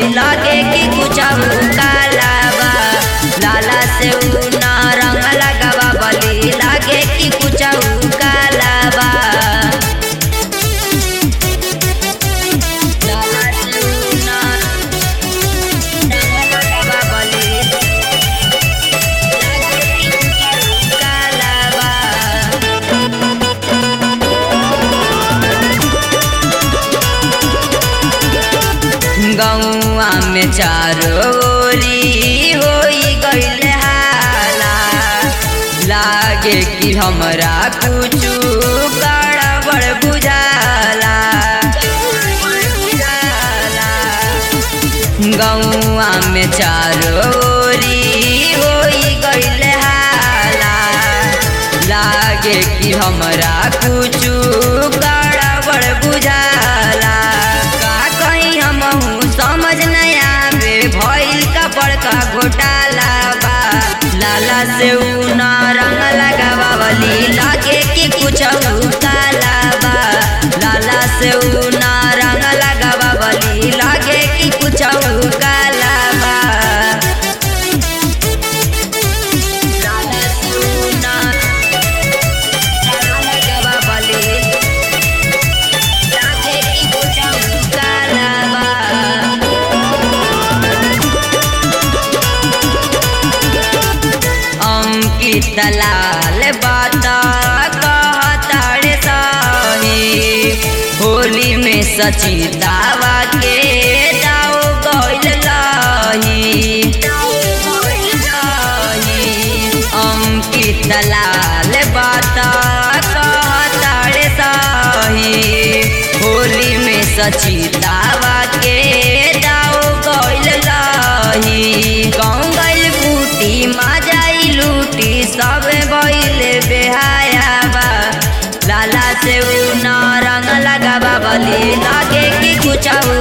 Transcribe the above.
बली लागे कि कुछ कालाबा लाला से ना रंग लगावा बली लागे कि कुछ कालाबा लाला से ना रंग लगावा बली लागे कि कुछ कालाबा गौआ में चारोरी होई गईल हाला लागे कि हमरा कुछ गड़बड़ बुझाला गौआ में चारोरी होई गईल हाला लागे कि हमरा कुछ गड़बड़ बुझाला का कहीं हमहू समझ नहीं आवे भइल का बड़का घोटाला बा लाला से ऊ ना रंग लगावा बली लागे कि कुछ काला बा लाला से ऊ ना रंग लगावा बली लागे कि कुछ काला बा लाला से ऊ ना रंग लगावा बली लागे कि कुछ काला बा अंकित लाल बाता कहताड़े सही होली में सचितावा के दाओ गइल लाही अंकित लाल बाता कहताड़े सही होली में सचितावा के दाओ गइल लाही गाँव गइल बूटी माजाई लूटी सब गइल बेहाया बा लाला से ऊ ना रंग लगावा बली लागे कि कुछ